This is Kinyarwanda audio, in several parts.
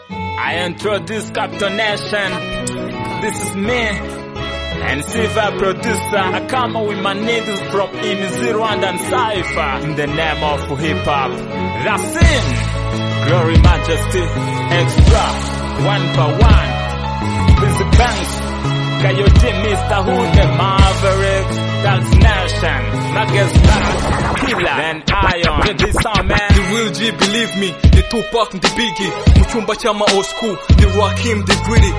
I introduce Captain Nation. This is me. And Siva producer, I come with my niggas from in Rwanda and Cypher in the name of hip hop. That's it. Glory, majesty, extra, one by one. This is Banks, Coyote, Mr. Hood, the Maverick, that's Nation, Nuggets, Black, Killer, and Ion. This sound man. The real G, believe me, the Tupac and the Biggie. Mu cyumba cy'ama old school, the Rakim, the Gritty.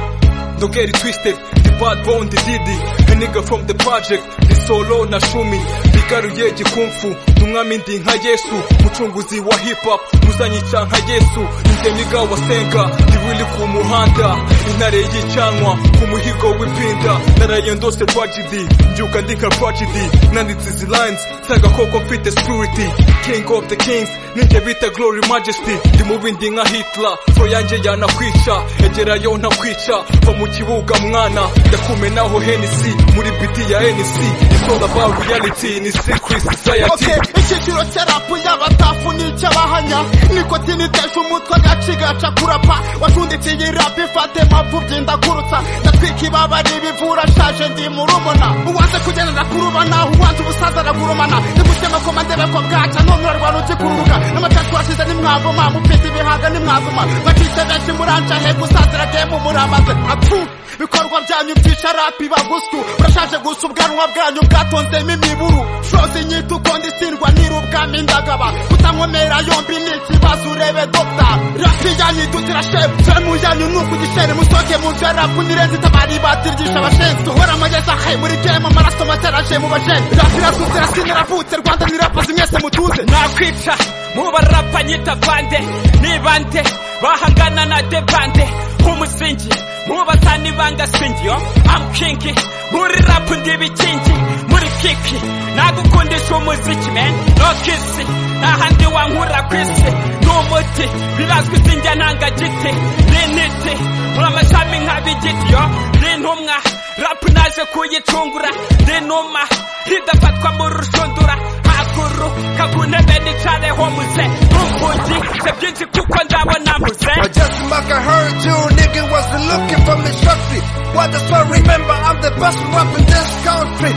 Don't get it twisted, the bad bone, the Diddy. A nigga from the project, the solo na shumi. Bigaruye gikumfu, ni umwami ndi nka Yesu. Mucunguzi wa hip hop, muzanyica nka Yesu. Njye niga wasenga, ndi willy ku muhanda. Intare y'icanwa, ku muhigo w'ipinda. Naraye ndose tragedy, mbyuka ndika tragedy. Nanditse izi lines, nsanga koko mfite security. King of the kings, ninjye bita glory majesty. Ndi mu bindi nka Hitler, so yanjye yanakwica. Egerayo ntakwica, va mu kibuga mwana. Ndakumenaho Hennessy, muri biti ya Hennessy. It's all about reality, ni secret society. Okay, icyiciro cya rapu y'abatafu n'icy'abahanya nikotini iteje umutwe agaci gaca kurapa wacundikiye rapu ifate mpamvu byindagurutsa ndatwika ibaba ribivura shaje ndi murumuna uwanze kugendera kurubana uwanze ubusaza aragurumana nigutema ko mandebe ko bwaca ntumurarwana ukikururuka n'amatacu washize nimwagoma mufite ibihaga nimwagoma mwacitse benshi muranca hego usaza iragiye mumuramaze atu ibikorwa byanyu byica rapi bagusyu urashaje gusa ubwanwa bwanyu bwatonzemo imiburu shozi nyita uko ndisirwa n'irubwami ndagaba kutankomera yombi ni ikibazo urebe dogita rapi yanyu idutira shefu femu yanyu ni ukugishera musoke muje rapu nirenze itabari ibatiryisha abashenzi uhora amageza he muri gemu amaraso make araje mu bajeni rapi irasutse irasina iravutse rwanda nirapazi mwese mutuze nakwica mubarapa nyita bande nibande bahangana na debande nk'umusingi mubatani bangasingiyo amukingi muri rapu ndi ibikingi muri kiki nagukundisha umuziki men no kisi n'ahandi wankura ku isi ni umuti birazwi izinjya ntangagiti ni intiti muri amashami nk'abigitiyo ni intumwa rapu naje kuyicungura ni inuma ridafatwa mu rushundura haguru kaguntebe nicareho muze ntukugi se byinshi kuko ndabona mpuze I just must have heard you, nigga wasn't looking for me, shorty. Why the fuck remember I'm the best rap in this country?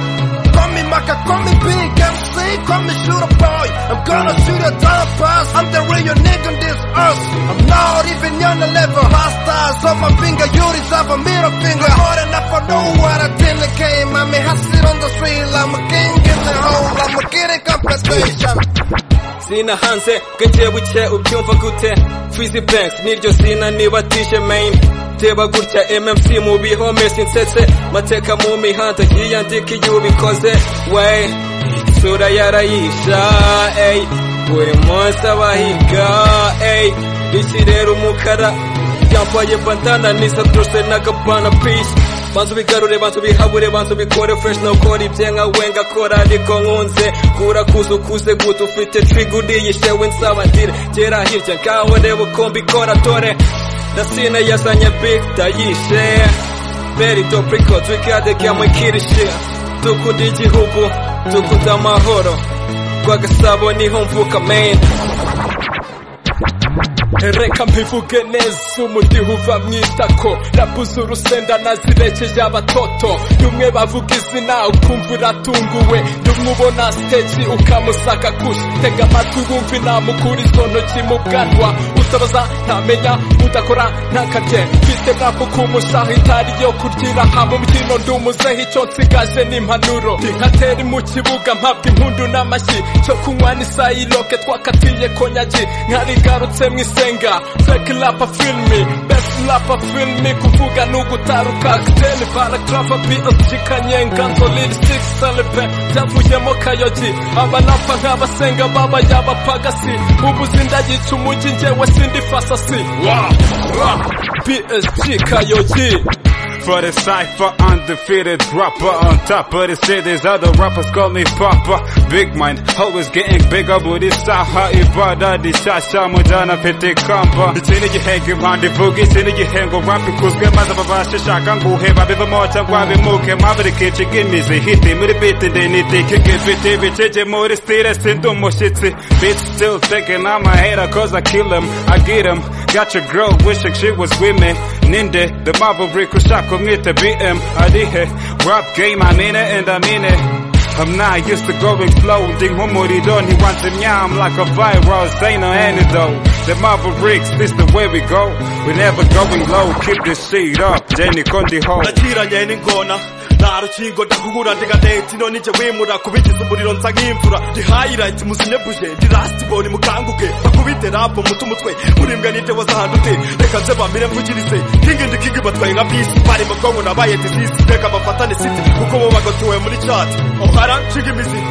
Call me Maka, call me Big MC, call me Shooter Boy. I'm gonna shoot a dollar pass. I'm the real nigga on this earth. I'm not even on the level. Hostiles on my finger, you deserve a middle finger. Hard enough, I know what I did in the game. I mean, hustle on the street, I'm a king in the hole. I'm a kid in compensation. Sina hanze bwenge buke ubyumva gute Fizi Banks niryo sina niba tije main Teba gutya MMC mu bihome sinsetse Mateka mu mihanda yiyandika iyo ubikoze Wey isura yarayisha ey Buri munsi abahiga ey Iki rero umukara yambaye bandana nisa drose n'agapana peace banza ubigarure banza ubihabure banza ubikore fresh nukora ibye nka we ngakora ariko nkunze kura kuza ukuze guta ufite triga uriyishe we nsaba ndire gera hirya ngaho reba uko mbikora dore dasine yazanye big dayishe beri dopriko twigade kamwikirishe dukunda igihugu dukunda amahoro rwagasabo niho mvuka main Reka mbivuge neza umudiho uva mu itako Rabuze urusenda nazirekeje abatoto Rumwe bavuga izina ukumva uratunguwe Rumwe ubona stage ukamusaka kushi Tega amatwi wumve inama ukura izo ntoki mu bwanwa Utabaza ntamenya udakora ntakarye Mfite rapu ku mushaho itari yo kuryira Haba umukino ndumuzeho icyo nsigaje ni impanuro Ntatera mu kibuga mpabwa impundu n'amashyi Cyo kunywa ni sayiroke twakatiye konyagi Nkarigarutse mu isi senga fake lapa filmi best lapa filmi kuvuga ni ugutaruka akiteli baragrafa bsg kanyenga nzolili six celebre byavuyemo kayogi abalapa nk'abasenga babaye abapagasi ubu zindayica umujyi njyewe sindi fasasi bsg kayogi for the cipher, undefeated rapper on top of the cities. Other rappers call me Papa. Big mind, always getting bigger. Booty saha, ibada, di shasha, mujana, pete kamba. Chini jihenge round the boogie, chini jihengo rapi kuzge, mazababasha shakangu heba, biva mocha, wabi muke, mavri kichi, gimizi, hiti, muri biti, dini, tiki, gifiti, vicheje, muri stira, sindu, mushitsi. Bitch still thinking I'm a hater cause I kill him, I get him. Got your girl wishing she was with me Ninde, the Maverick ushaka umwite BM arihe Rap game I mean it and I mean it I'm not used to going slow Ndinkhumuriro ntiwanze I'm like a virus Ain't no antidote The Mavericks is the way we go We never going low Keep this shit up Then you can hold nakiranye n'ingona nta rukingo ndakugura ndiganeti none njye wimura kubigize umuriro nsa nk'imvura ndi hayirayiti muzinyebuje ndi rasitiboni mukanguke bakubite rapo mutu mutwe murimbwe n'indewo zahandute reka nze bamire mvugirize kingi ndi kingi batwaye nka bisi bari mu bwonko nabaye dizisi reka bafatane siti kuko bo bagotowe muri cati ohara nshinga imizi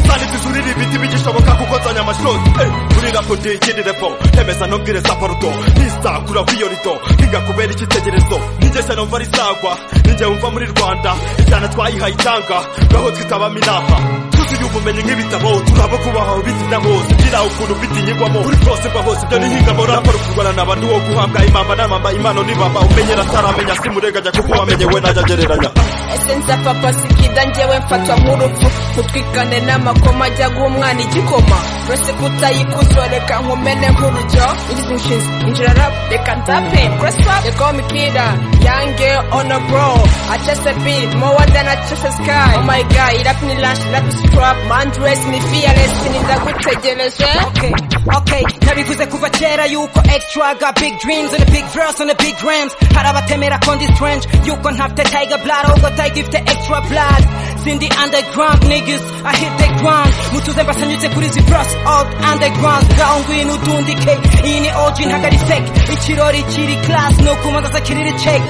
Sani tuzurira ibiti bigishoboka kuko nzanya amashoti Kuri rapo ndiyikindireko Emeza ntubwire za paruto Nisakura kw'iyo rido Hinga kubera icyitegerezo Ninjye se numva risagwa Ninjye wumva muri Rwanda Ijana twayihaye itanga Gaho twitaba minama Tuzuye ubumenyi nk'ibitabo Turabo kubaha ubitinya hose Ngira ukuntu bitinyigwamo Kuri bwose mva hose Ibyo nihingamo rapa rukurwana na bandi wo guhabwa imama n'amama Impano n'ibamba Umenyera ataramenya simurenganya Kuko wamenye we najya agereranya esenza papa sikida njyewe mfatwa nk'urupfu utwikane n'amakoma ajya guha umwana igikoma uretse kutayikuzo reka nkumene nk'urujyo ingizi inshinzi injira rap reka ntape kuraswa reka wo mikira yange ono bro acese bi mowa dana acese sky oh my god irap ni lash rap is trap man dress ni fearless ni ndagutegereje Okay, okay, nabivuze kuva kera yuko extra got big dreams and a big verse and a big rams hari abatemera ko ndi strange yuko ntafite tiger blood ahubwo tiger ifite extra blood sindi underground niggas I hit the ground mutuze mbasanyutse kuri zi verse old underground ngaho ngwino udundike iyi ni OG ntagari fake ikirori kiri class no kumanza sakiriri check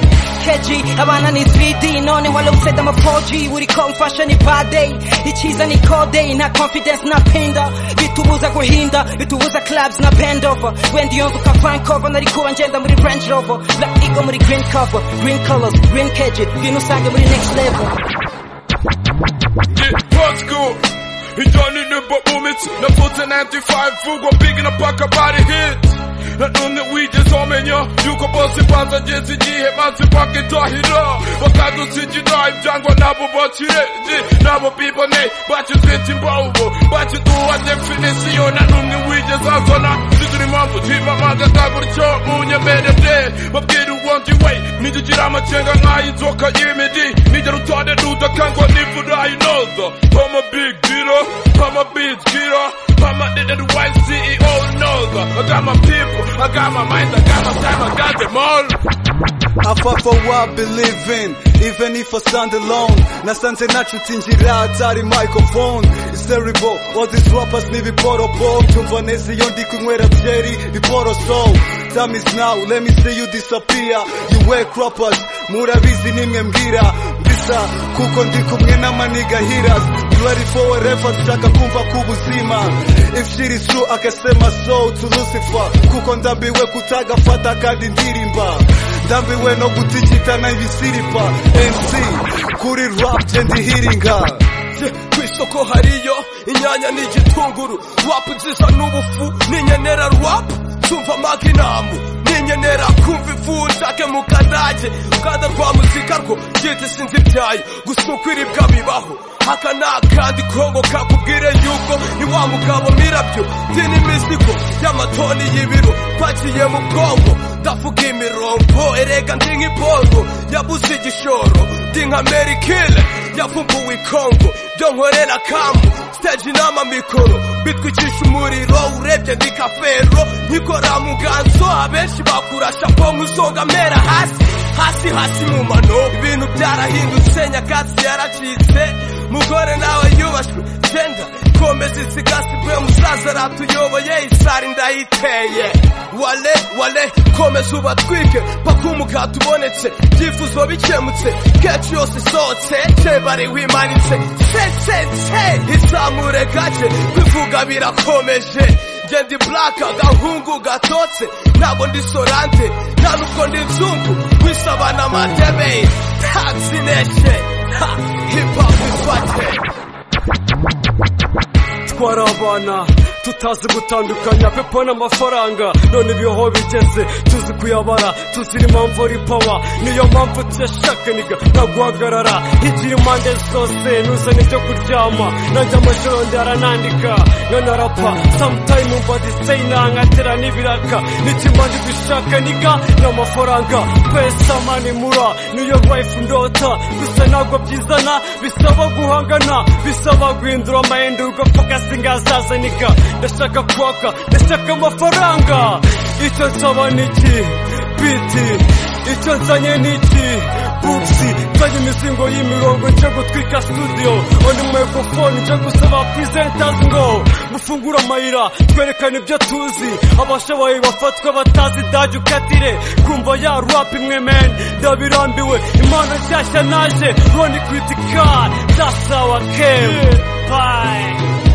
KG abana ni 3D none wale useda ama 4G uri ko mfasha ni bad day ikiza ni code na confidence na pinda bitubuza guhinda bitubuza clubs na bend over when the over Vancouver nari kuba ngenda muri Range Rover black eagle muri green cover green colors green KG ngino usange muri next level Ijani nimba umits na futhi 95 fugwa big na paka body hit na umwe wigezomenya yuko bose baza ngeze igihe maze bakidahira bakadutsingira ibyangwa nabo bakirenze nabo bibone bakizita imbaho bakiduha definisiyo na n'umwe wigeze azana zigira impamvu twimamaga kagutyo munyemerere babwira ubundi we nigigira amakenga nk'ay'inzoka y'imidi nigera utonde dudakangwa n'imvura inoza pama big dealer pama big dealer pama needed white CEO inoza I got my people I got my mind I got my time I got them all I fight for what I believe in, even if I stand alone. Nasanze nacutinjira atari microphone. It's terrible, all these rappers ni biporopo. Mbyumva neza iyo ndi kunywera byeri biporoso. Time is now, let me see you disappear. You wake rappers, murabizi nimwe mbwira. Mbisa, kuko ndi kumwe n'amaniga hiras. You ready for whatever, dushaka kumva kubuzima. If shit is true, akasema so to Lucifer. Kuko ndambiwe kutagafata kandi ndirimba ndambiwe no gutigitana ibisiripa mc kuri rap je ndihiringa ku isoko hariyo inyanya ni igitunguru wapu zisa n'ubufu n'inyenera rwapu tumva maginamu n'inyenera kumva ifu nshake mu kadage ukanda rwa muzika rwo byita sinzi ibyayo gusa uko iribwa bibaho aka ni akandi kongo kakubwire yuko ni wa mugabo mirabyo ndi n'imizigo y'amatoni y'ibiro pakiye mu bwonko ndavuga imirongo erega ndi nk'ibongo yabuze igishoro ndi nka meri kile yavumbuwe ikongo byo nkorera kamu stage n'amamikoro bitwicisha umuriro urebye ndi kafero nkikora mu ganzo abenshi bakura shapo nk'isonga mera hasi hasi hasi mu mano ibintu byarahindutse nyakatsi yaracitse mugore nawe yubashwe genda komeza isigasigwe musaza aratuyoboye isari ndayiteye wale wale komeza ubatwike paka umugati ubonetse ibyifuzo bikemutse kenshi yose isohotse kebari wimanitse sesetse izamure gake bivuga birakomeje njye ndi buraka agahungu gatotse ntabwo ndi sorante nta nubwo ndi nzungu wisaba n'amadebe tagisi neshe ha hipapu ifate twari abana tutazi gutandukanya pepo n'amafaranga none ibiho bigeze tuzi kuyabara tuzira impamvu ari pawa niyo mpamvu tuyashaka niga ntaguhagarara igira impande zose nuzane ibyo kuryama nanjye amajoro ndaranandika nkanarapa sometime umva diseyina nkatera n'ibiraka n'ikimanza dushaka niga ni amafaranga pesa mani mura niyo life ndota gusa ntabwo byizana bisaba guhangana bisaba guhindura amahindurwa fokasi ngazaza niga ndashaka kwaka ndashaka amafaranga icyo nsaba ni iki biti icyo nzanye ni iki bugisi nzanye imizingo y'imirongo njya gutwika studio oni microphone njya gusaba presenters ngo mufungure amayira twerekane ibyo tuzi abashoboye bafatwa batazi daji ukatire kumva ya rap imwe men ndabirambiwe impano nshyashya naje roni critikari dasawa ke bye